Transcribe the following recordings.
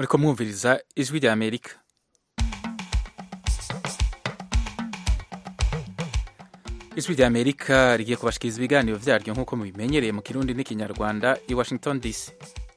muriko mwumviriza ijwi rya amerika ijwi rya amerika rigiye kubashikiriza ibiganiro vyaryo nk'uko mubimenyereye mu kirundi n'ikinyarwanda i washington dc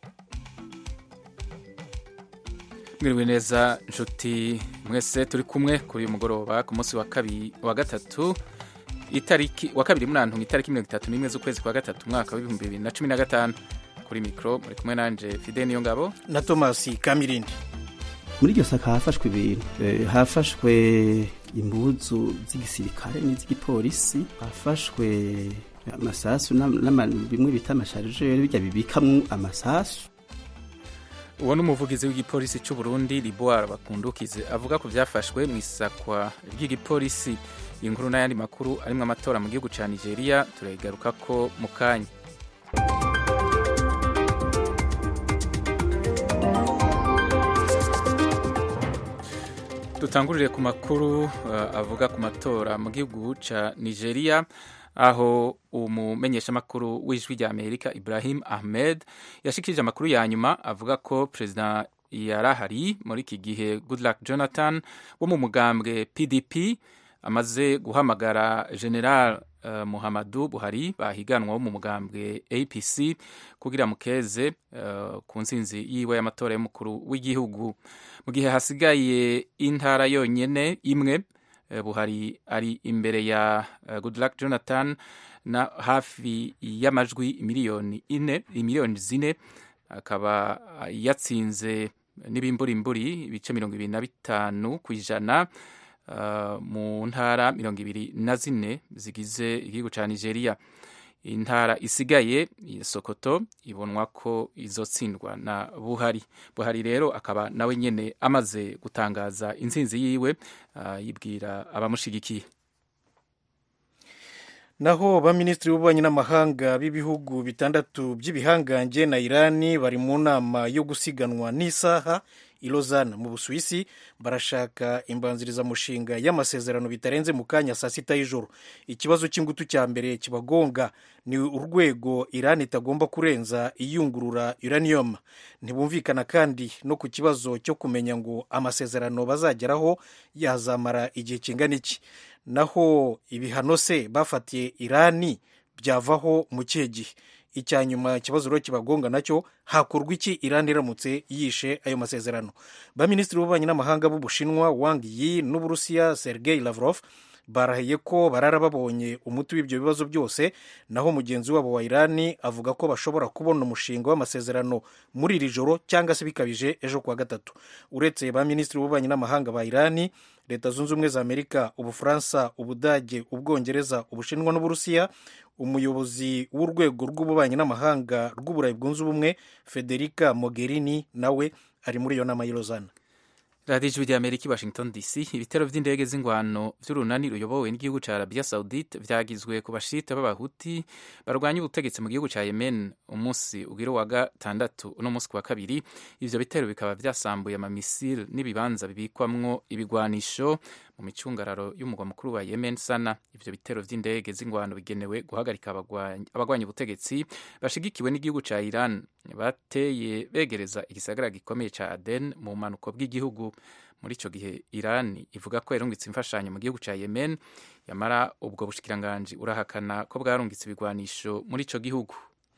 mwiriwe neza nshuti mwese turi kumwe kuri uyu mugoroba ku munsi wa kabiri wa gatatu itariki wa kabiri murantunga itariki mirongo itatu n'imwe z'ukwezi kwa gatatu umwaka w'ibihumbi bibiri na cumi na gatanu kuri mikoro muri kumwe nanje fide niyo ngabo na thomas kamirindi muri iryo saka hafashwe ibintu Eh, hafashwe impuzu z'igisirikare n'iz'igipolisi hafashwe amasasu n'ama- n'ama- bimwe bita amasharijeri bijya bibikamwo amasasu uwo ni umuvugizi w'igipolisi cy'u Burundi Liboire Bakundukize avuga ku byafashwe mu isakwa ry'igipolisi iyi nkuru n'ayandi makuru arimo amatora mu gihugu cya Nigeria turayigaruka ko mu kanya dutangurire ku makuru uh, avuga ku matora mu gihugu cya Nigeria aho umumenyeshamakuru w'ijwi rya Amerika Ibrahim Ahmed yashikirije amakuru ya nyuma avuga ko perezida yarahari muri iki gihe Goodluck Jonathan wo mu mugambwe PDP amaze guhamagara General uh, Muhammadu Buhari bahiganwa wo mu mugambwe APC kugira mukeze uh, ku nsinzi yiwe y'amatora y'umukuru w'igihugu mu gihe hasigaye intara yonyene imwe eh, Buhari ari imbere ya eh, Goodluck Jonathan na hafi y'amajwi miliyoni ine miliyoni zine akaba yatsinze n'ibimburimburi ibice mirongo ibiri na bitanu ku ijana uh, mu ntara mirongo ibiri na zine zigize igihugu ca Nigeria intara isigaye ya Sokoto ibonwa ko izotsindwa na Buhari Buhari rero akaba nawe nyene amaze gutangaza intsinzi yiwe uh, yibwira abamushigikiye naho baminisitiri b'ububanyi n'amahanga b'ibihugu bitandatu by'ibihangange na irani bari mu nama yo gusiganwa n'isaha i Lausanne mu busuwisi barashaka imbanzirizamushinga y'amasezerano bitarenze mu kanya saa sita y'ijoro ikibazo cy'ingutu cya mbere kibagonga ni urwego irani itagomba kurenza iyungurura uranium ntibumvikana kandi no ku kibazo cyo kumenya ngo amasezerano bazageraho yazamara igihe kingana iki naho ibihano se bafatiye irani byavaho mu kihe gihe icya nyuma ikibazo rero kibagonga nacyo hakorwa iki irani iramutse yishe ayo masezerano baminisitiri b'ububanyi n'amahanga b'ubushinwa wang yi n'uburusiya sergei lavrov barahiye ko barara babonye umuti w'ibyo bibazo byose naho mugenzi wabo wa irani avuga ko bashobora kubona umushinga w'amasezerano muri iri joro cyangwa se bikabije ejo kuwa gatatu uretse ba minisitiri b'ububanyi n'amahanga ba irani leta zunze ubumwe za amerika ubufaransa ubudage ubwongereza ubushinwa n'uburusiya umuyobozi w'urwego rw'ububanyi n'amahanga rw'uburayi bwunze ubumwe federica mogherini nawe ari muri iyo nama y'i Lausanne radiyo ijwi rya amerika i washington dc ibitero vy'indege z'ingwano vy'urunani ruyobowe n'igihugu ca arabia saudite vyagizwe ku bashita b'abahuti barwanya ubutegetsi mu gihugu ca yemen umunsi ugira wa gatandatu uno munsi ku wa kabiri ivyo bitero bikaba vyasambuye amamisile n'ibibanza bibikwamwo ibigwanisho mu micungararo y'umugwa mukuru wa yemen sana ivyo bitero vy'indege z'ingwano bigenewe guhagarika abagwanyi abagwanya ubutegetsi bashigikiwe n'igihugu ca iran bateye begereza igisagara gikomeye ca aden mu bumanuko bw'igihugu muri ico gihe iran ivuga ko yarungitse imfashanyo mu gihugu ca yemen yamara ubwo bushikiranganji urahakana ko bwarungitse ibigwanisho muri ico gihugu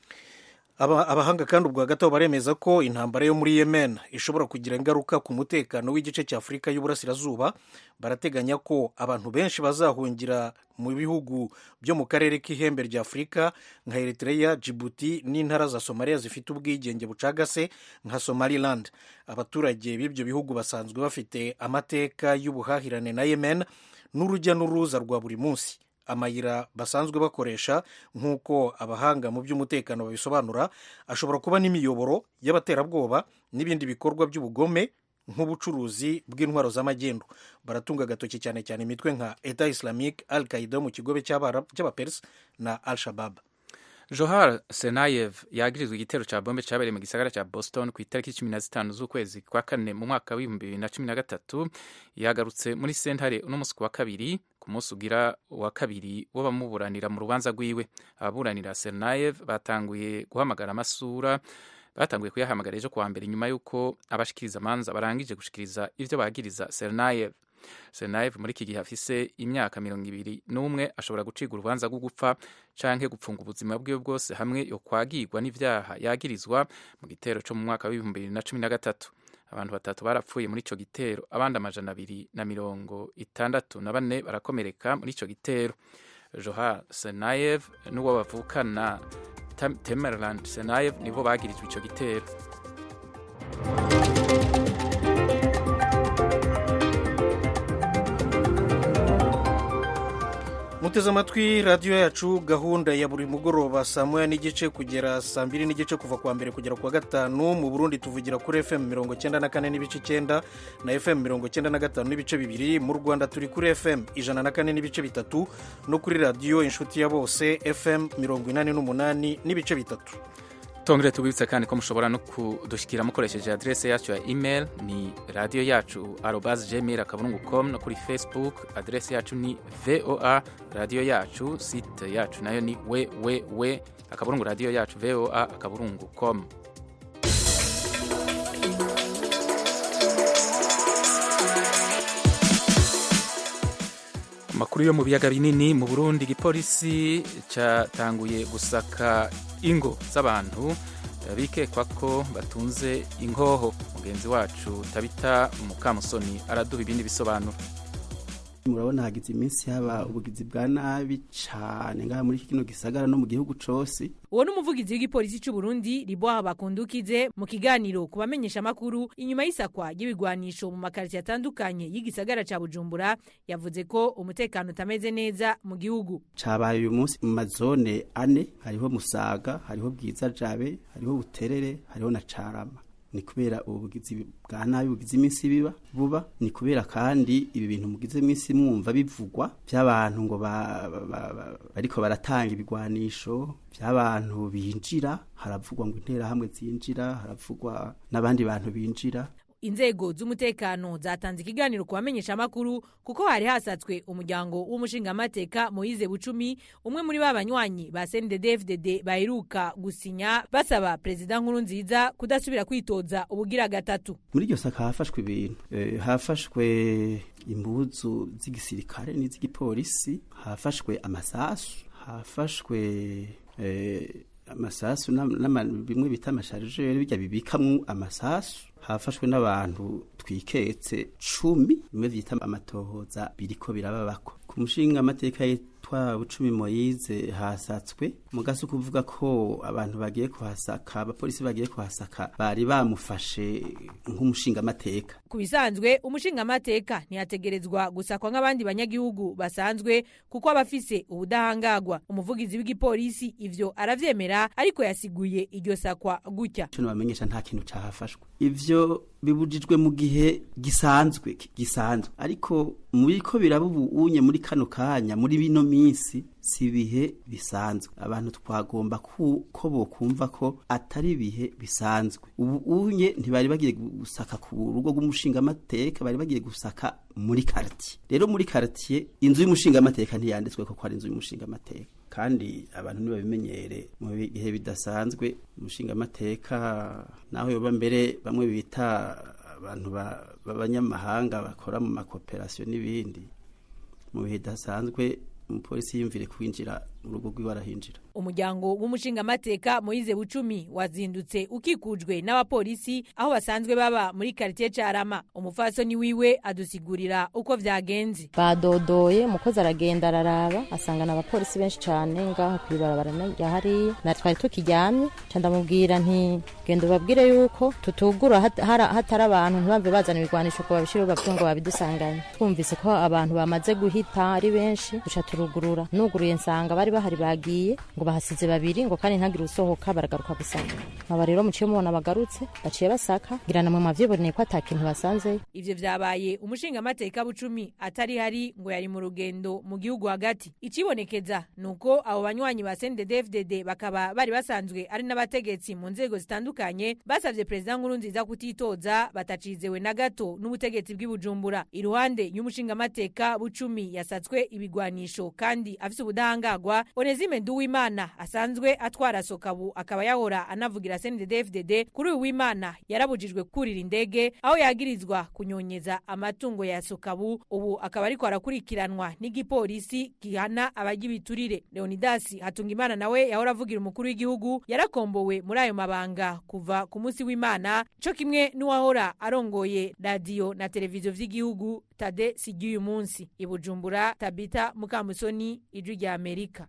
Aba- abahanga kandi ubwa gato baremeza ko intambara yo muri yemen ishobora kugira ingaruka ku mutekano w'igice cya afurika y'uburasirazuba barateganya ko abantu benshi bazahungira mu bihugu byo mu karere k'ihembe rya afurika nka eritrea djibouti n'intara za somaliya zifite ubwigenge bucagase nka somaliland abaturage b'ibyo bihugu basanzwe bafite amateka y'ubuhahirane na yemen n'urujya n'uruza rwa buri munsi amayira basanzwe bakoresha nk'uko abahanga mu by'umutekano babisobanura ashobora kuba n'imiyoboro y'abaterabwoba n'ibindi bikorwa by'ubugome nk'ubucuruzi bw'intwaro z'amagendu baratunga agatoki cyane cyane imitwe nka eta islamique al qaida mu kigobe cy'abapersi na al shabab johar senayev yagirizwa igitero ca bombe cabereye mu gisagara ca boston ku itariki cumi na zitanu z'ukwezi kwa kane mu mwaka w'ibihumbi bibiri na cumi na gatatu yagarutse muri sentare uno munsi ku wa kabiri ku munsi ugira wa kabiri wo bamuburanira mu rubanza rwiwe ababuranira senayev batanguye guhamagara amasura batanguye kuyahamagara ejo kuwa mbere nyuma y'uko abashikiriza amanza barangije gushikiriza ivyo bagiriza Sernayev Sernayev muri iki gihe afise imyaka mirongo ibiri n'umwe ashobora gucibwa urubanza rwo gupfa canke gupfunga ubuzima bwiwe bwose hamwe yo kwagirwa n'ivyaha yagirizwa mu gitero co mu mwaka w'ibihumbi bibiri na cumi na gatatu abantu batatu barapfuye muri ico gitero abandi amajana abiri na mirongo itandatu na bane barakomereka muri ico gitero Johar Senayev n'uwo bavukana Temerland Senayev nibo bagirijwe ico gitero muteze amatwi radiyo yacu gahunda ya buri mugoroba saa moya n'igice kugera saa mbiri n'igice kuva kuwa mbere kugera kuwa gatanu mu burundi tuvugira kuri fm mirongo cyenda na kane n'ibice icyenda na fm mirongo cyenda na gatanu n'ibice bibiri mu rwanda turi kuri fm ijana na kane n'ibice bitatu no kuri radiyo inshuti ya bose fm mirongo inani n'umunani n'ibice bitatu tongere tubibutse kandi ko mushobora no kudushyikira mukoresheje adrese yacu ya email ni radiyo yacu arobas gmail akaburungu com no kuri facebook adrese yacu ni voa radiyo yacu site yacu nayo ni www akaburungu radiyo yacu voa akaburungu com amakuru yo mu biyaga binini mu burundi igipolisi cyatanguye gusaka ingo z'abantu bikekwa ko batunze inkoho mugenzi wacu tabita mukamusoni araduha ibindi bisobanuro murabona hagize iminsi haba ubugizi bwa nabi cyane ngaha muri kino gisagara no mu gihugu cose uwo ni umuvugizi w'igipolisi cy'u Burundi Riboha Bakundukize mu kiganiro ku bamenyesha makuru inyuma y'isakwa y'ibigwanisho mu makaritsiye atandukanye y'igisagara ca Bujumbura yavuze ko umutekano utameze neza mu gihugu cabaye uyu munsi mu mazone ane hariho Musaga hariho Bwiza Jabe hariho Buterere hariho na Carama ni kubera ubugizi bwa nabi bugize iminsi biba buba ni kubera kandi ibi bintu mugize iminsi mwumva bivugwa by'abantu ngo bariko baratanga ibigwanisho by'abantu binjira haravugwa ngo interahamwe zinjira haravugwa n'abandi bantu binjira inzego z'umutekano zatanze ikiganiro ku bamenyesha amakuru kuko hari hasatswe umuryango w'umushingamateka Moise Bucumi umwe muri ba banywanyi ba CNDD-FDD baheruka gusinya basaba perezida nkuru nziza kudasubira kwitoza ubugira gatatu muri iryo saka hafashwe ibintu e, hafashwe imbuzu z'igisirikare n'iz'igipolisi hafashwe amasasu hafashwe e, amasasu bimwe bita amasharijeri bijya bibikamwo amasasu hafashwe n'abantu twiketse cumi bimwe vyita amatohoza biriko birababako ku mushinga amateka yitwa bucumi moyize hasatswe mugasi kuvuga ko abantu bagiye kuhasaka abapolisi bagiye kuhasaka bari bamufashe nk'umushinga amateka ku bisanzwe umushinga amateka ntiyategerezwa gusakwa nk'abandi banyagihugu basanzwe kuko aba afise ubudahangagwa umuvugizi w'igipolisi ivyo aravyemera ariko yasiguye iryo sakwa gutya cyo bamenyesha nta kintu cahafashwe ivyo bibujijwe mu gihe gisanzwe gisanzwe ariko muri ko biraba ubu unye muri kano kanya muri bino minsi si ibihe bisanzwe abantu twagomba ko bokumva ko atari ibihe bisanzwe ubu unye ntibari bagiye gusaka ku rugo rw'umushingamateka bari bagiye gusaka muri kartiye rero muri kartiye inzu y'umushingamateka ntiyanditswe ko ari inzu y'umushingamateka kandi abantu ntibabimenyere mu bihe bidasanzwe umushingamateka naho yoba mbere bamwe bita abantu b'abanyamahanga bakora mu makoperasiyo n'ibindi mu bihe bidasanzwe umupolisi yiyumvire kwinjira mu rugo rwiwe arahinjira umuryango w'umushingamateka Moise Bucumi wazindutse ukikujwe n'abapolisi aho basanzwe baba muri quartier Carama umufasoni wiwe adusigurira uko vyagenze badodoye umukozi aragenda araraba asangana abapolisi benshi cyane ngaho kwibarabara ya hariya na twari tukiryamye ca ndamubwira nti genda ubabwire yuko tutugura hatari abantu ntibamve bazana ibigwanisho ko babishira bavuga ngo babidusanganye twumvise ko abantu bamaze guhita ari benshi duca turugurura nuguruye nsanga bari bahari bagiye ngo bahasize babiri ngo kandi ntagire usohoka baragaruka gusaka aba rero muciye mubona bagarutse baciye basaka ngira namwe mwavyiboneye ko ata kintu basanzeyo ivyo vyabaye umushingamateka bucumi atari hari ngo yari mu rugendo mu gihugu hagati icibonekeza nuko abo banywanyi ba CNDD-FDD bakaba bari basanzwe ari n'abategetsi mu nzego zitandukanye basavye perezida nkuru nziza kutitoza batacizewe na gato n'ubutegetsi bw'ibujumbura iruhande y'umushingamateka bucumi yasatswe ibigwanisho kandi afise ubudahangagwa ivugwa onezime nduwimana asanzwe atwara sokabu akaba yahora anavugira cndd kuri uyu w'imana yarabujijwe kurira indege aho yagirizwa kunyonyeza amatungo ya sokabu ubu akaba ariko arakurikiranwa n'igipolisi gihana abajya ibiturire leonidasi hatungimana nawe yahora avugira umukuru w'igihugu yarakombowe muri ayo mabanga kuva ku munsi w'imana co kimwe n'uwahora arongoye radiyo na televiziyo vy'igihugu tade sigiye munsi i bujumbura tabita mukamusoni ijwi rya amerika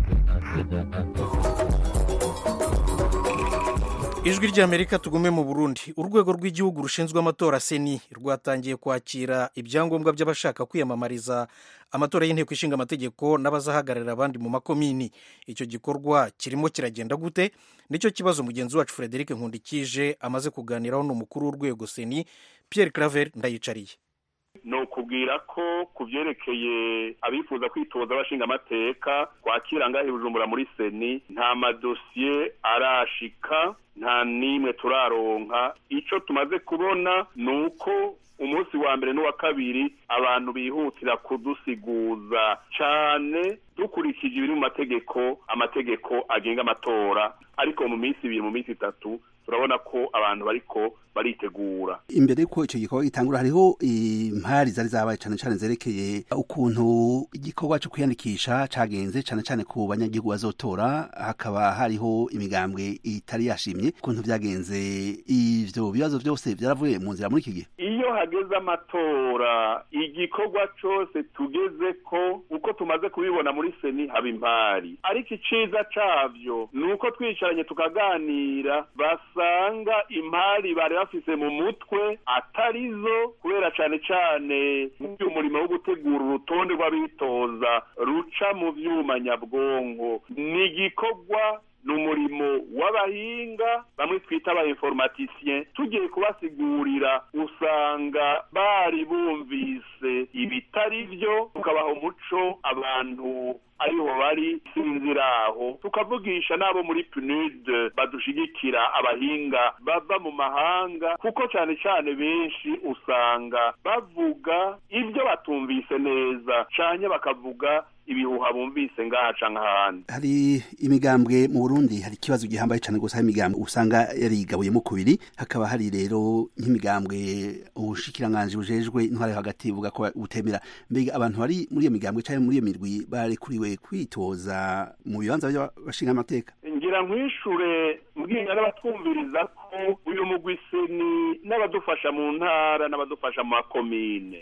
ijwi ry'amerika tugume mu burundi urwego rw'igihugu rushinzwe amatora seni rwatangiye kwakira ibyangombwa by'abashaka kwiyamamariza amatora y'inteko ishinga amategeko n'abazahagararira abandi mu makomini icyo gikorwa kirimo kiragenda gute nicyo kibazo mugenzi wacu frederic nkundikije amaze kuganiraho n'umukuru w'urwego seni pierre claver ndayicariye ni ukubwira ko ku byerekeye abifuza kwitoza abashinga amateka twakira ngaho bujumbura muri seni nta madosiye arashika nta n'imwe turaronka icyo tumaze kubona ni uko umunsi wa mbere n'uwa kabiri abantu bihutira kudusiguza cyane dukurikije ibiri mu mategeko amategeko agenga amatora ariko mu minsi ibiri mu minsi itatu turabona ko abantu bariko baritegura imbere yuko icyo gikorwa gitangura hariho impari zari zabaye cyane cyane zerekeye ukuntu igikorwa cyo kwiyandikisha cagenze cyane cyane ku banyagihugu bazotora hakaba hariho imigambwe itari yashimye ukuntu vyagenze ivyo bibazo vyose vyaravuye mu nzira muri iki gihe iyo hageze amatora igikorwa cose tugeze ko uko tumaze kubibona muri seni haba impari ariko iciza cavyo ni uko twicaranye tukaganira basanga impari bari bafise mu mutwe atarizo kubera cane cane nk'uyu murimo wo gutegura urutonde rw'abitoza ruca mu vyuma nyabwonko ni igikorwa ni umurimo w'abahinga bamwe twita aba informaticiens tugiye kubasigurira usanga bari bumvise ibitari byo tukabaha umuco abantu ariho bari sinziraho tukavugisha n'abo muri PNUD badushigikira abahinga bava mu mahanga kuko cyane cyane benshi usanga bavuga ibyo batumvise neza cyane bakavuga ibihuha bumvise ngaha canke ahandi hari imigambwe mu Burundi hari ikibazo gihambaye cyane gusa imigambwe usanga yarigabuyemo kubiri hakaba hari rero nk'imigambwe ubushikiranganje bujejwe intware hagati buvuga ko butemera mbega abantu bari muri iyo migambwe cyangwa muri iyo mirwi barekuriwe kwitoza mu bibanza by'abashinga amateka ngira nkwishure mbwira n'abatwumviriza ko uyu mugwi seni n'abadufasha mu ntara n'abadufasha mu makomine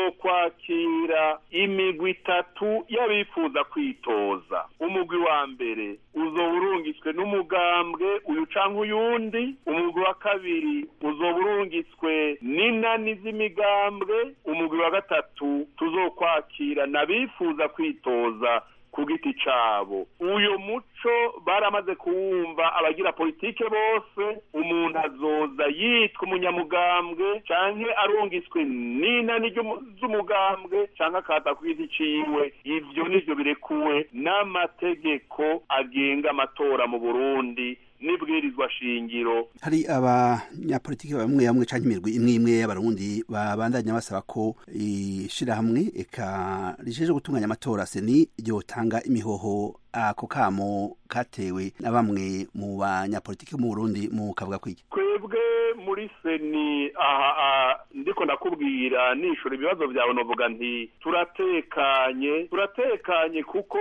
tuzokwakira imigwi itatu y'abifuza kwitoza umugwi wa mbere uzoba urungitswe n'umugambwe uyu canke uyundi umugwi wa kabiri uzoba urungitswe n'inani z'imigambwe umugwi wa gatatu tuzokwakira n'abifuza kwitoza ku giti cabo uyo muco baramaze kuwumva abagira politike bose umuntu azoza yitwa umunyamugambwe canke arungiswe n'inani z'umugambwe canke akaza ku giti ciwe ivyo nivyo birekuwe n'amategeko agenga amatora mu burundi n'ibwirizwa shingiro hari abanyapolitiki bamwe bamwe canke imirwi imwe imwe y'abarundi babandanya basaba ko ishirahamwe eka rijeje gutunganya amatora seni ryotanga imihoho ako kamo katewe na bamwe mu banyapolitiki mu Burundi mu kavuga kwiki twebwe muri seni aha ndiko ndakubwira nishura ibibazo byawe novuga nti turatekanye turatekanye kuko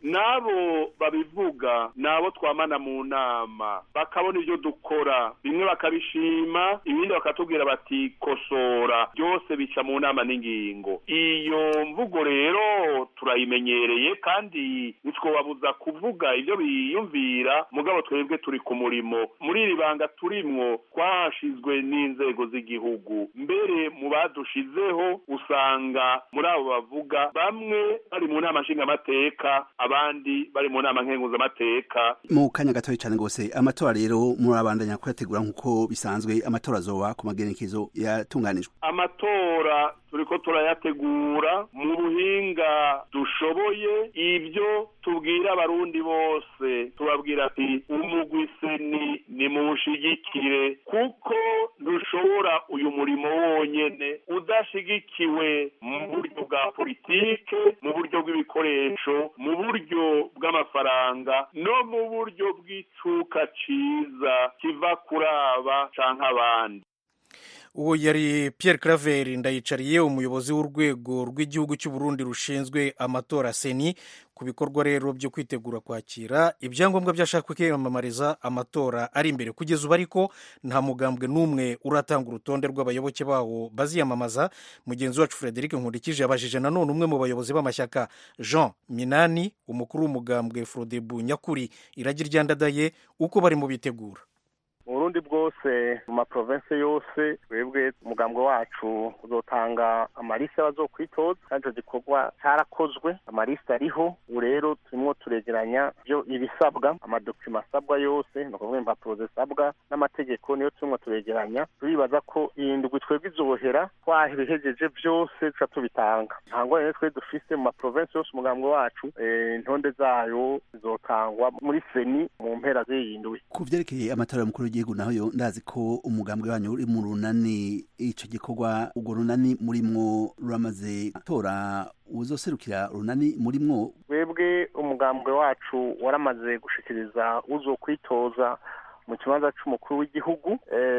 n'abo babivuga n'abo twamana mu nama bakabona ibyo dukora bimwe bakabishima ibindi bakatubwira bati kosora byose bica mu nama n'ingingo iyo mvugo rero turayimenyereye kandi ntitwobabuza kuvuga ibyo biyumvira mugabo twebwe turi ku murimo muri iri banga turimwo twahashizwe n'inzego z'igihugu mbere mu badushizeho usanga muri abo bavuga bamwe bari mu nama nshingamateka abandi bari mu nama nkenguzamateka mu kanya gatoya cyane rwose amatora rero murabandanya kuyategura nk'uko bisanzwe amatora azoba ku magenekezo yatunganijwe amatora turiko turayategura mu buhinga dushoboye ibyo tubwira abarundi bose tubabwira ati umugwi seni ni muwushigikire kuko ntushobora uyu murimo wonyene udashigikiwe mu buryo bwa politike mu buryo bw'ibikoresho mu buryo bw'amafaranga no mu buryo bw'icuka ciza kiva kuri aba canke abandi uwo yari Pierre Claver ndayicariye umuyobozi w'urwego rw'igihugu cy'u Burundi rushinzwe amatora seni ku bikorwa rero byo kwitegura kwakira ibyangombwa byashaka kwiyamamariza amatora ari imbere kugeza ubu ariko nta mugambwe n'umwe uratanga urutonde rw'abayoboke bawo baziyamamaza mugenzi wacu Frederic Nkurikije yabajije nanone umwe mu bayobozi b'amashyaka Jean Minani umukuru w'umugambwe Frodebu Nyakuri iragi ryandadaye uko bari mu bitegura uburundi bwose mu maprovensi yose twebwe umugambwe wacu uzotanga amalisi y'abazokwitoza kandi icyo gikorwa cyarakozwe amalisi ariho ubu rero turimo turegeranya byo ibisabwa amadokima asabwa yose ni ukuvuga impapuro zisabwa n'amategeko niyo turimo turegeranya turibaza ko iyi ndwi twebwe izohera twabihejeje byose duca tubitanga nta ngorane twe dufise mu maprovensi yose umugambwe wacu intonde zayo zizotangwa muri seni mu mpera z'iyi ndwi ku vyerekeye amatora y'umukuru w'igihugu naho yo ndazi ko umugambwe wanyu uri mu runani ico gikorwa urwo runani murimwo ruramaze gutora uzoserukira runani murimwo twebwe umugambwe wacu waramaze gushikiriza uzokwitoza mu kibanza c'umukuru w'igihugu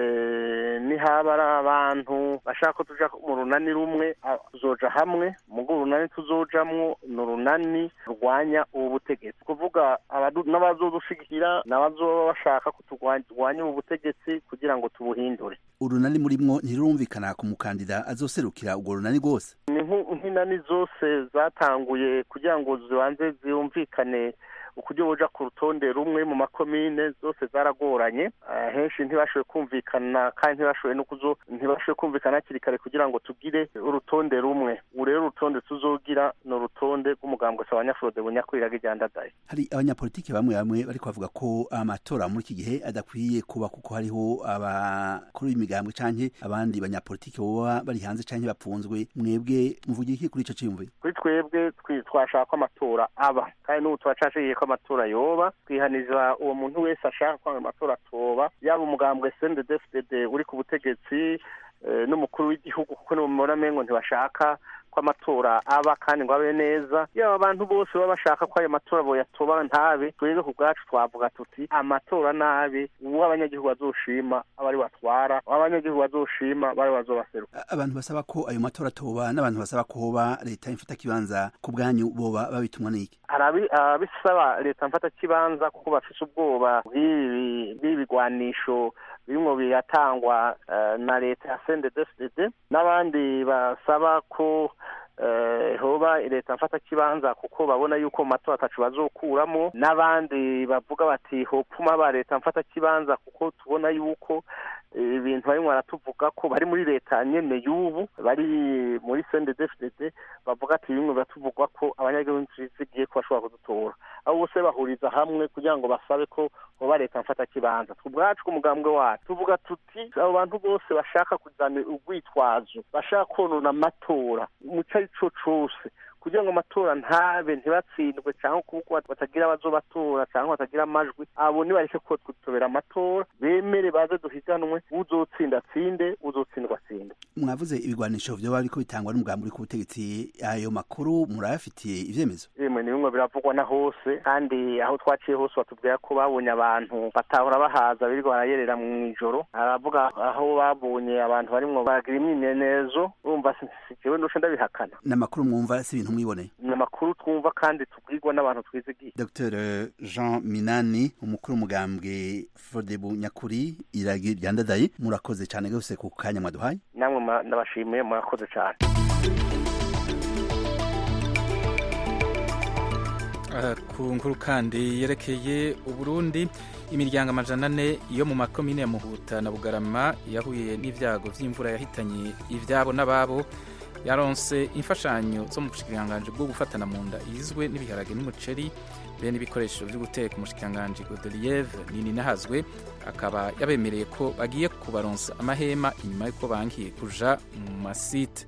nihaba ari abantu bashaka ko tuja mu runani rumwe tuzoja hamwe mugo urunani tuzojamwo ni urunani rurwanya ubu butegetsi kuvuga n'abazodushigikira n'abazoba bashaka ko turwanya ubu butegetsi kugira ngo tubuhindure urunani murimwo ntirurumvikana ku mukandida azoserukira urwo runani rwose ni nk'inani zose zatanguye kugira ngo zibanze ziyumvikane ukuryo boja ku rutonde rumwe mu makomine zose zaragoranye henshi ntibashoboye kumvikana kandi ntibashoboye no kuzo ntibashoboye kumvikana hakiri kare kugira ngo tugire urutonde rumwe ubu rero urutonde tuzogira ni urutonde rw'umugambwe wa nyafurode bunyakuriraga iryandadaye hari abanyapolitiki bamwe bamwe bariko bavuga ko amatora muri iki gihe adakwiye kuba kuko hariho abakuru b'imigambwe canke abandi banyapolitiki boba bari hanze canke bapfunzwe mwebwe muvugira iki kuri ico ciyumviro kuri twebwe twashaka ko amatora aba kandi n'ubu turacashigiye ko amatora yoba twihaniza uwo muntu wese ashaka ko amatora atoba yaba umugambwe CNDD-FDD uri ku butegetsi n'umukuru w'igihugu kuko nimubona mengo ntibashaka ko amatora aba kandi ngo abe neza yaba abantu bose baba bashaka ko ayo matora boyatoba ntabe twebwe ku bwacu twavuga tuti amatora nabi uwo abanyagihugu bazoshima aba ari batwara uwo abanyagihugu bazoshima bari bazobaseruka abantu basaba ko ayo matora atoba n'abantu basaba ko hoba leta imfata kibanza ku bwanyu boba babitumwa n'iki hari abisaba leta mfata kibanza kuko bafise ubwoba bw'ibi bigwanisho birimwo biratangwa na leta ya CNDD-FDD n'abandi basaba ko hoba leta mfata kibanza kuko babona yuko mu matora atacu bazokuramo n'abandi bavuga bati hopfuma ba leta mfata kibanza kuko tubona yuko ibintu barimo baratuvuga ko bari muri leta nyene y'ubu bari muri CNDD-FDD bavuga ati bimwe biratuvugwa ko abanyagihugu bizigiye ko bashobora kudutora abo bose bahuriza hamwe kugira ngo basabe ko hoba leta mfata kibanza ubwacu ku mugambwe wacu tuvuga tuti abo bantu bose bashaka kuzana urwitwazo bashaka konona amatora mu cyo ari cyo cose kugira ngo amatora ntabe ntibatsindwe cyangwa kuko batagira abazobatora cyangwa batagira amajwi abo nibareke ko twitobera amatora bemere baze duhiganwe uzotsinda atsinde uzotsindwa atsinde mwavuze ibigwanisho vyoba biriko bitangwa n'umugambi uri ku butegetsi ayo makuru murayafitiye ivyemezo yemwe ni bimwe biravugwa na hose kandi aho twaciye hose batubwira ko babonye abantu batahora bahaza birirwa barayerera mu ijoro aravuga aho babonye abantu barimwo baragira imyimenyerezo urumva sijewe ndusha ndabihakana n'amakuru mwumva si ibintu mwiboneye ni amakuru twumva kandi tubwirwa n'abantu twizigiye dr jean minani umukuru w'umugambwe fodebu nyakuri iragi ryandadaye murakoze cyane rwose ku kanya mwaduhaye namwe ndabashimiye murakoze cyane ku nkuru kandi yerekeye uburundi imiryango amajana ane yo mu makomine ya muhuta na bugarama yahuye n'ibyago by'imvura yahitanye ibyabo n'ababo yaronse imfashanyo zo mu bushikiranganji bwo gufatana mu nda igizwe n'ibiharage n'umuceri bene ibikoresho byo guteka umushikiranganji Godelieve nini nahazwe akaba yabemereye ko bagiye kubaronsa amahema inyuma y'uko bangiye kuja mu masite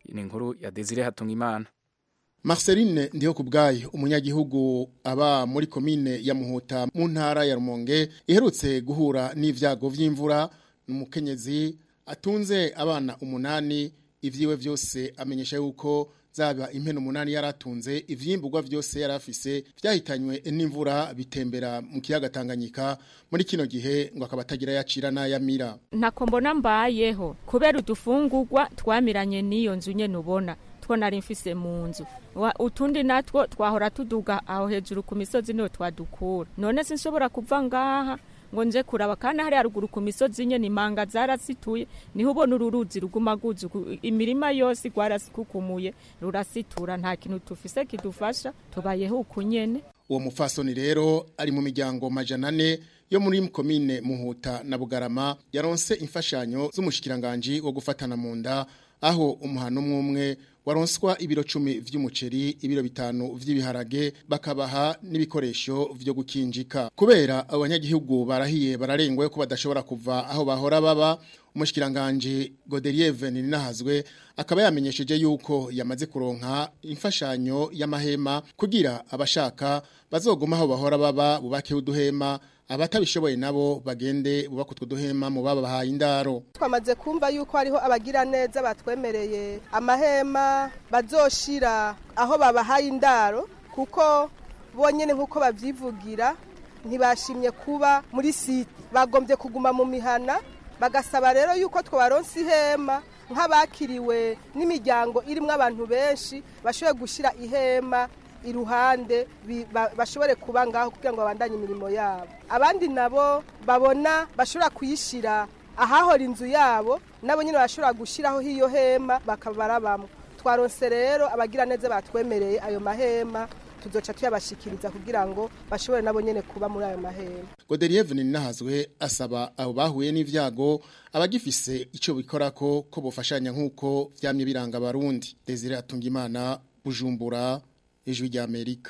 ni inkuru ya desire hatungimana Marceline ndiho kubgayi umunyagihugu aba muri komine ya Muhuta mu ntara ya Rumonge iherutse guhura n'ivyago vy'imvura n'umukenyezi atunze abana umunani ivyiwe vyose amenyesha yuko zaba impene umunani yaratunze ivyimburwa vyose yarafise vyahitanywe n'imvura bitembera mu kiyaga Tanganyika muri kino gihe ngo akaba atagira yacira n'ayamira ntako mbona mbayeho kubera udufungurwa twamiranye n'iyo nzu nyene ubona two nari mfise mu nzu utundi natwo twahora tuduga aho hejuru ku misozi niho twadukura none sinshobora kuva ngaha ngo nje kuraba kandi hari haruguru ku misozi nyene imanga zarasituye niho ubona uru ruzi ruguma guzi imirima yose rwarasikukumuye rurasitura nta kintu tufise kidufasha tubayeho uku nyene uwo mufasoni rero ari mu miryango majana ane yo muri komine muhuta na bugarama yaronse imfashanyo z'umushikiranganji wo gufatana mu nda aho umuhano umwe umwe waronswa ibiro cumi vy'umuceri ibiro bitanu vy'ibiharage bakabaha n'ibikoresho vyo gukinjika kubera abanyagihugu barahiye bararengwe ko badashobora kuva aho bahora baba umushikiranganje Godelieve Ninahazwe akaba yamenyesheje yuko yamaze kuronka imfashanyo y'amahema kugira abashaka bazoguma aho bahora baba bubake uduhema abatabishoboye nabo bagende bubaka utwo duhema mu babahaye indaro twamaze kumva yuko hariho abagira neza batwemereye amahema bazoshira aho babahaye indaro kuko bonyene nk'uko babyivugira ntibashimye kuba muri site bagombye kuguma mu mihana bagasaba rero yuko twabaronsa ihema nk'abakiriwe n'imiryango irimo abantu benshi bashoboye gushyira ihema iruhande bashobore kuba ngaho kugira ngo babandanye imirimo yabo abandi nabo babona bashobora kuyishyira ahahora inzu yabo nabo nyine bashobora gushyiraho iyo hema bakaba barabamo twaronse rero abagira neza batwemereye ayo mahema tuzoca tuyabashikiriza kugira ngo bashobore nabo nyene kuba muri ayo mahema Godelieve Ninahazwe asaba abo bahuye n'ivyago abagifise ico bikorako ko bofashanya nkuko vyamye biranga abarundi Desire Atungimana Bujumbura ijwi rya Amerika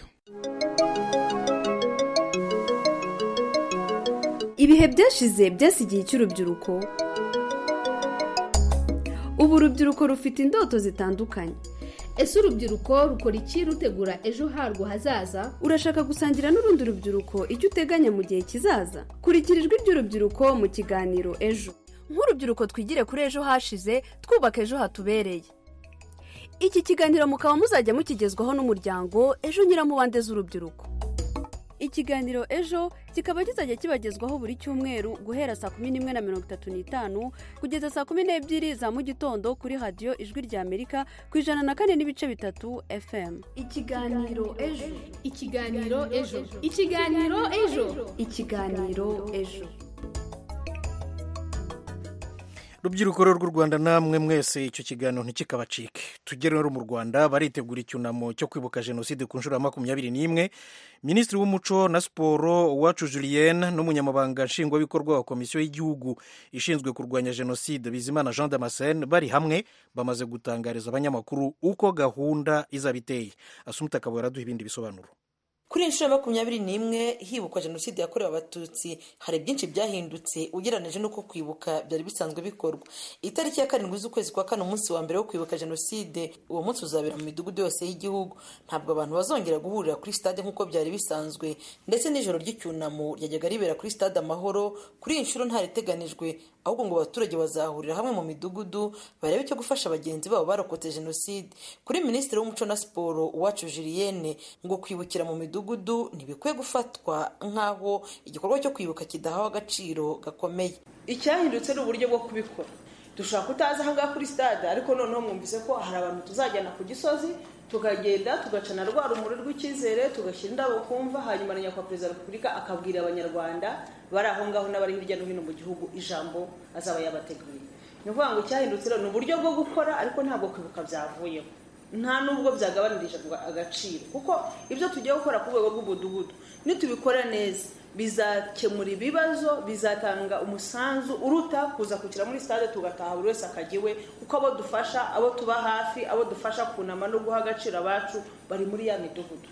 ibihe byashize byasigiye cy'urubyiruko ubu urubyiruko rufite indoto zitandukanye ese urubyiruko rukora iki rutegura ejo harwo hazaza urashaka gusangira n'urundi rubyiruko icyo uteganya mu gihe kizaza kurikira ijwi ry'urubyiruko mu kiganiro ejo nk'urubyiruko twigire kuri ejo hashize twubaka ejo hatubereye iki kiganiro mukaba muzajya mukigezwaho n'umuryango ejo nyiramubande z'urubyiruko ikiganiro ejo kikaba kizajya kibagezwaho buri cyumweru guhera saa kumi n'imwe na mirongo itatu n'itanu kugeza saa kumi n'ebyiri za mu gitondo kuri radiyo ijwi rya amerika ku ijana na kane n'ibice bitatu fm ikiganiro ejo ikiganiro ejo ikiganiro ejo ikiganiro ejo rubyiruko rw'u rwanda namwe mwese icyo kiganiro ntikikabacike tugere rero mu rwanda baritegura icyunamo cyo kwibuka jenoside ku nshuro ya makumyabiri n'imwe minisitiri w'umuco na siporo uwacu julienne n'umunyamabanga nshingwabikorwa wa komisiyo y'igihugu ishinzwe kurwanya jenoside bizimana jean damascene bari hamwe bamaze gutangariza abanyamakuru uko gahunda izaba iteye asumuta akaba yaraduha ibindi bisobanuro kuri inshuro ya makumyabiri n'imwe hibukwa jenoside yakorewe abatutsi hari byinshi byahindutse ugereranije n'uko kwibuka byari bisanzwe bikorwa itariki ya karindwi z'ukwezi kwa kane umunsi wa mbere wo kwibuka jenoside uwo munsi uzabera mu midugudu yose y'igihugu ntabwo abantu bazongera guhurira kuri stade nk'uko byari bisanzwe ndetse n'ijoro ry'icyunamo ryajyaga ribera kuri stade amahoro kuri iyi nshuro ntariteganijwe ahubwo ngo abaturage bazahurira hamwe mu midugudu barebe icyo gufasha bagenzi babo barokotse jenoside kuri minisitiri w'umuco na siporo uwacu julienne ngo kwibukira mu midugudu ntibikwiye gufatwa nk'aho igikorwa cyo kwibuka kidahawe agaciro gakomeye icyahindutse ni uburyo bwo kubikora dushobora kutaza ahangaha kuri stade ariko noneho mwumvise ko hari abantu tuzajyana ku gisozi tukagenda tugacana rwa rumuri rw'icyizere tugashyira indabo kumva hanyuma na nyakubahwa perezida wa repubulika akabwira abanyarwanda bari aho ngaho n'abari hirya no hino mu gihugu ijambo azaba yabateguye ni ukuvuga ngo icyahindutse rero ni uburyo bwo gukora ariko ntabwo kwibuka byavuyeho nta nubwo byagabanirije agaciro kuko ibyo tugiye gukora ku rwego rw'umudugudu nitubikora neza bizakemura ibibazo bizatanga umusanzu uruta kuza kukira muri stade tugataha buri wese akajya iwe kuko abo dufasha abo tuba hafi abo dufasha kunama no guha agaciro abacu bari muri ya midugudu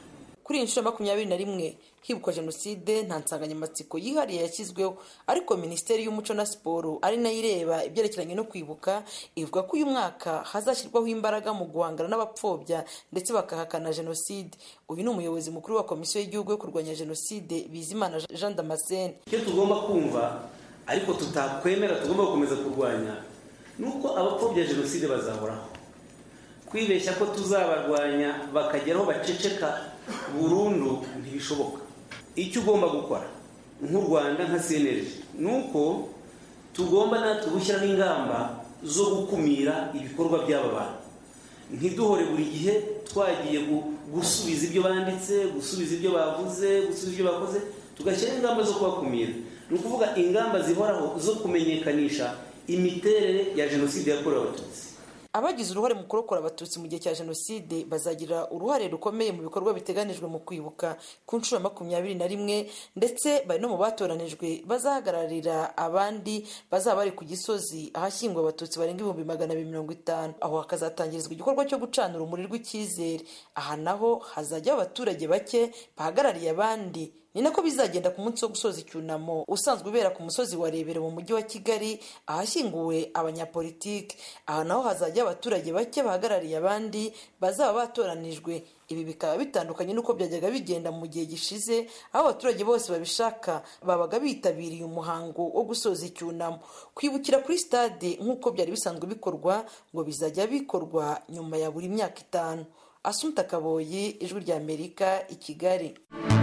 kuri iyi nshuro makumyabiri na rimwe hibukwa jenoside nta nsanganyamatsiko yihariye yashyizweho ariko minisiteri y'umuco na siporo ari nayo ireba ibyerekeranye no kwibuka ivuga ko uyu mwaka hazashyirwaho imbaraga mu guhangana n'abapfobya ndetse bakahakana jenoside uyu ni umuyobozi mukuru wa komisiyo y'igihugu yo kurwanya jenoside bizimana jean damascene icyo tugomba kumva ariko tutakwemera tugomba gukomeza kurwanya ni uko abapfobya jenoside bazahoraho kwibeshya ko tuzabarwanya bakageraho baceceka burundu ntibishoboka icyo ugomba gukora nk'u rwanda nka cnlg ni uko tugomba natwe gushyiraho ingamba zo gukumira ibikorwa by'aba bantu ntiduhore buri gihe twagiye gusubiza ibyo banditse gusubiza ibyo bavuze gusubiza ibyo bakoze tugashyiraho ingamba zo kubakumira ni ukuvuga ingamba zihoraho zo kumenyekanisha imiterere ya jenoside yakorewe abatutsi abagize uruhare mu kurokora abatutsi mu gihe cya jenoside bazagira uruhare rukomeye mu bikorwa biteganijwe mu kwibuka ku nshuro ya makumyabiri na rimwe ndetse bari no mu batoranijwe bazahagararira abandi bazaba bari ku gisozi ahashyingwa abatutsi barenga ibihumbi magana abiri mirongo itanu aho hakazatangirizwa igikorwa cyo gucana urumuri rw'icyizere aha naho hazajyaho abaturage bake bahagarariye abandi ni nako bizagenda ku munsi wo gusoza icyunamo usanzwe ubera ku musozi wa rebero mu mujyi wa kigali ahashyinguwe abanyapolitiki aha naho hazajya abaturage bake bahagarariye abandi bazaba batoranijwe ibi bikaba bitandukanye n'uko byajyaga bigenda mu gihe gishize aho abaturage bose babishaka babaga bitabiriye umuhango wo gusoza icyunamo kwibukira kuri stade nk'uko byari bisanzwe bikorwa ngo bizajya bikorwa nyuma ya buri myaka itanu asumta kaboyi ijwi rya amerika i kigali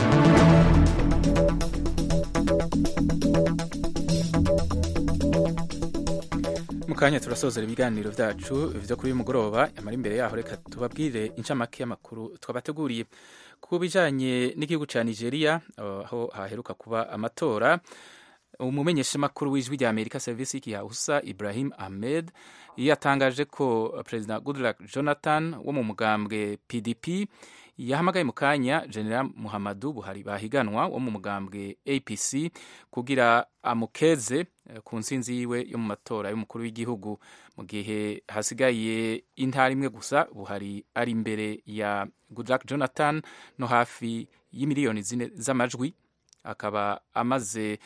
mu kanya turasozera ibiganiro byacu byo kuri uyu mugoroba yamara imbere yaho reka tubabwire incamake y'amakuru twabateguriye ku bijyanye n'igihugu cya nigeria aho haheruka kuba amatora umumenyeshamakuru w'ijwi rya amerika serivisi y'igihahusa ibrahim ahmed yatangaje ko perezida goodluck jonathan wo mu mugambwe pdp yahamagaye mu kanya general muhammadu buhari bahiganwa wo mu mugambwe apc kugira amukeze ku nsinzi yiwe yo mu matora y'umukuru w'igihugu mu gihe hasigaye intara imwe gusa buhari ari imbere ya goodluck jonathan no hafi y'imiliyoni zine z'amajwi akaba amaze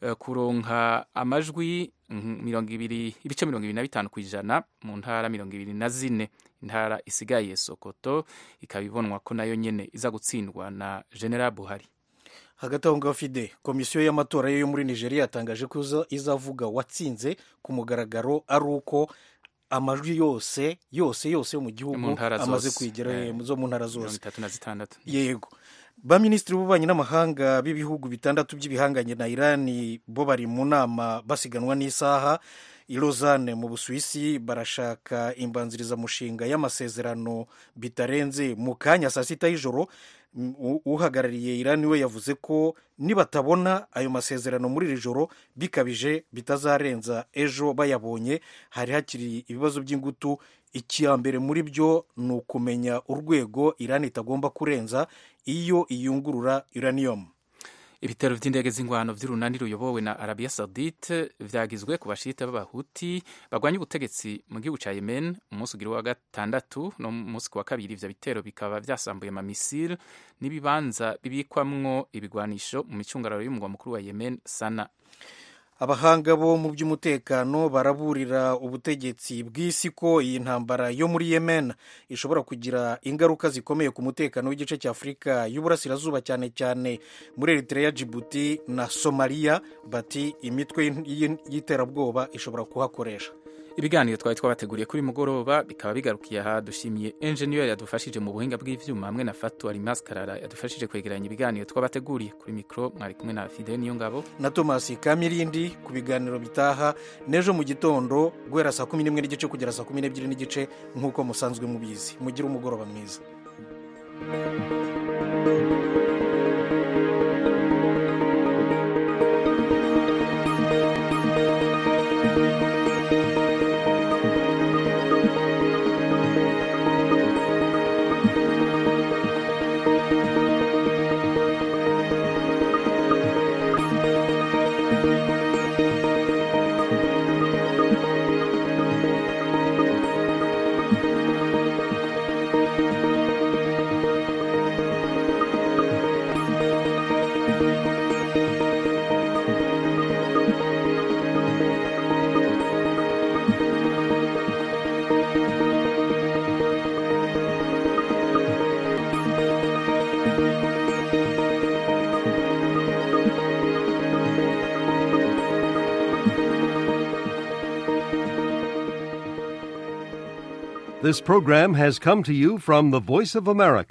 kuronka amajwi mirongo ibiri ibice mirongo ibiri na bitanu ku ijana mu ntara mirongo ibiri na zine intara isigaye sokoto ikaba ibonwa ko nayo nyine iza gutsindwa na general buhari hagati aho ngaho fide komisiyo y'amatora yo muri nigeria yatangaje ko izavuga watsinze ku mugaragaro ari uko amajwi yose yose yose yo mu gihugu amaze kwigera zo mu ntara zose yego ba minisitiri b'ububanyi n'amahanga b'ibihugu bitandatu by'ibihanganye na irani bo bari mu nama basiganwa n'isaha i Lausanne mu busuwisi barashaka imbanzirizamushinga y'amasezerano bitarenze mu kanya saa sita y'ijoro uhagarariye irani we yavuze ko nibatabona ayo masezerano muri iri joro bikabije bitazarenza ejo bayabonye hari hakiri ibibazo by'ingutu mbere muri byo ni ukumenya urwego irani itagomba kurenza iyo iyungurura uranium ibitero by'indege z'ingwano by'urunani ruyobowe na arabiya saudite vyagizwe ku bashita b'abahuti bagwanya ubutegetsi mu gihugu ca yemen umunsi ugira wa gatandatu no munsi wa kabiri ivyo bitero bikaba vyasambuye amamisiri n'ibibanza bibikwamwo ibigwanisho mu micungararo y'umugwa mukuru wa yemen sana abahanga bo mu by'umutekano baraburira ubutegetsi bw'isi ko iyi ntambara yo muri yemen ishobora kugira ingaruka zikomeye ku mutekano w'igice cya afurika y'uburasirazuba cyane cyane muri eritrea jibuti na somaliya bati imitwe y'iterabwoba ishobora kuhakoresha ibiganiro twari twabateguriye kuri mugoroba bikaba bigarukiye aha dushimiye enjeniyeri yadufashije mu buhinga bw'ivyuma hamwe na fatu alimas karara yadufashije kwegeranya ibiganiro twabateguriye kuri mikoro mwari kumwe na fide niyo ngabo na tomasi kamirindi ku biganiro bitaha n'ejo mu gitondo guhera saa kumi n'imwe n'igice kugera saa kumi n'ebyiri n'igice nk'uko musanzwe mubizi mugire umugoroba mwiza This program has come to you from the Voice of America.